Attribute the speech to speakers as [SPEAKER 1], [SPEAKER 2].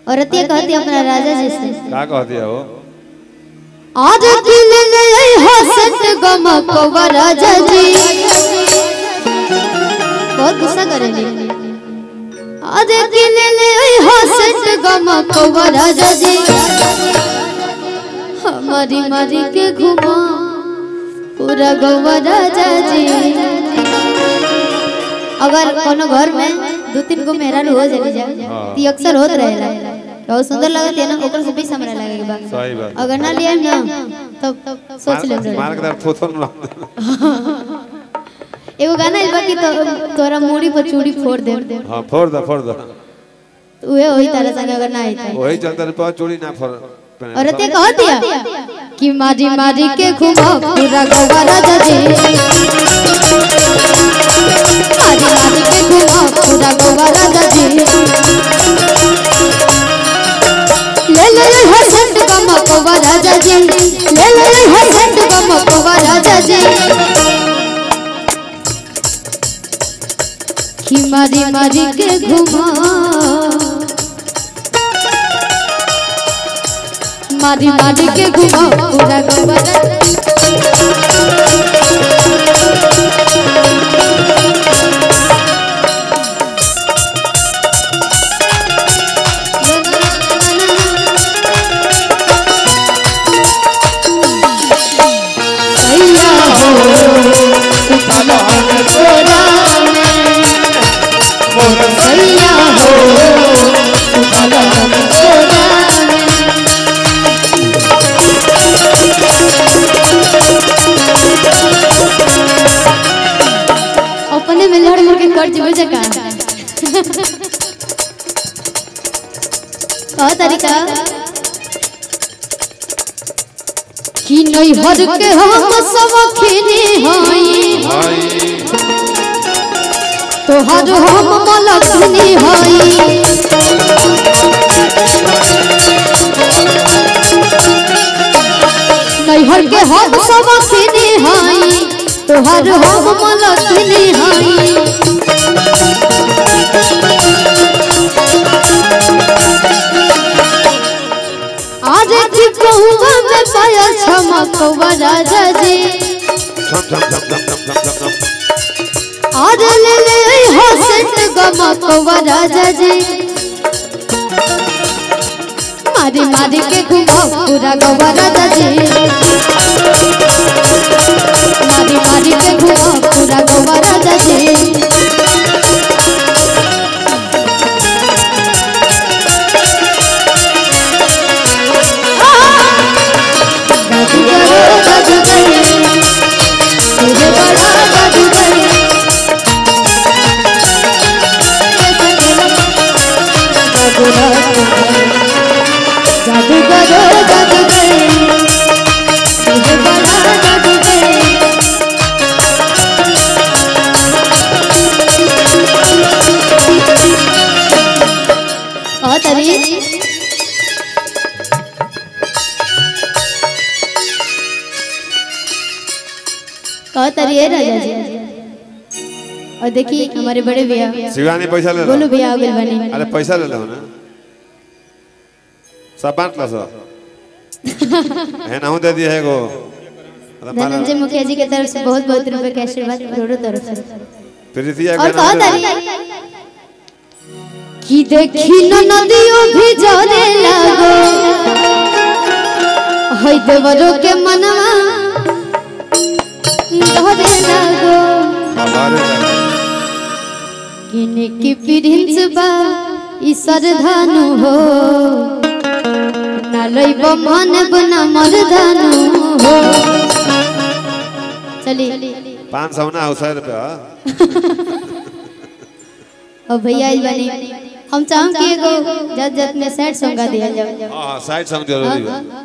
[SPEAKER 1] औरतिया कहती अपना राजा जी से
[SPEAKER 2] का कह दिया हो
[SPEAKER 1] आज दिल ले हसत गमकवा राजा जी बहुत गुस्सा करेंगे आज दिल ले हसत गमकवा राजा जी हमारी मारी के घुमा पूरा गवा राजा जी अगर कोनो घर में दो तीन गो मेहरान हो जाए जा
[SPEAKER 2] हाँ।
[SPEAKER 1] ती अक्सर होत रहेला बहुत सुंदर लगत है ना ओकर से बीस हमरा लगे के बा
[SPEAKER 2] सही बात
[SPEAKER 1] अगर ना लिया ना तब सोच ले
[SPEAKER 2] मार- मार के दर थोथन ना
[SPEAKER 1] एगो गाना आइल बा कि तो तोरा मूड़ी पर चूड़ी फोड़ दे
[SPEAKER 2] हां फोड़ द फोड़ द
[SPEAKER 1] उहे वही तरह संग अगर ना आई तो
[SPEAKER 2] वही चलते पर चोरी ना फोड़ पहने।
[SPEAKER 1] और ते कह दिया कि मारी मारी के घुमा पूरा गोवा राजा जी मारी मारी के घुमा पूरा गोवा राजा जी ले ले ले हसंत गमा गोवा राजा जी ले ले ले हसंत गमा गोवा राजा जी कि मारी मारी के घुमा मारी मारी के घुमा पूरा गोबर सैया हो सुतला तोरा में सैया हो सुतला तोरा में अपने में लड़ मुड़ के कर जीवे जका का तरीका कि नहीं हर के हम सब खिनी हई
[SPEAKER 2] भाई
[SPEAKER 1] तोहर हम मलखनी हई नैहर के हम सब खिनी हई तोहर हम मलखनी हई आज की कहुआ में पाया छमकवा राजा जी
[SPEAKER 2] छम छम छम छम छम छम छम छम
[SPEAKER 1] आज ले ले हसत गमकवा राजा जी मारी मारी के घुमाओ पूरा गवा राजा जी मारी मारी के घुमाओ पूरा गवा राजा जी जादूगर जादूगर तुझे बड़ा जादूगर जादूगर जादूगर तुझे बड़ा जादूगर बहुत अभी बहुत अभी है राजा जी और देखिए हमारे बड़े भैया
[SPEAKER 2] शिवानी पैसा ले लो
[SPEAKER 1] बोलो भैया आगे बनी
[SPEAKER 2] अरे पैसा ले लो ना सब बांट लो सब है ना दे दिया है गो अरे मारा
[SPEAKER 1] धनंजय मुखिया जी की तरफ से बहुत बहुत रुपए का आशीर्वाद दोनों तरफ से
[SPEAKER 2] प्रीतिया
[SPEAKER 1] और
[SPEAKER 2] के
[SPEAKER 1] कहा
[SPEAKER 2] नाम दे-
[SPEAKER 1] तारी कि देखी न नदियों भी जरे लागो हई देवरो के मनवा धरे लागो
[SPEAKER 2] हमारे नाम।
[SPEAKER 1] किने की प्रिंस बा ई सरधानु हो ना लइब मन बना मरधानु हो चली
[SPEAKER 2] पाँच सौ ना सौ रुपया
[SPEAKER 1] और भैया इस बनी हम चाहूं कि एगो जत जत में सैड सॉन्ग गा दिया जाओ
[SPEAKER 2] हाँ हाँ साइड सॉन्ग जरूरी है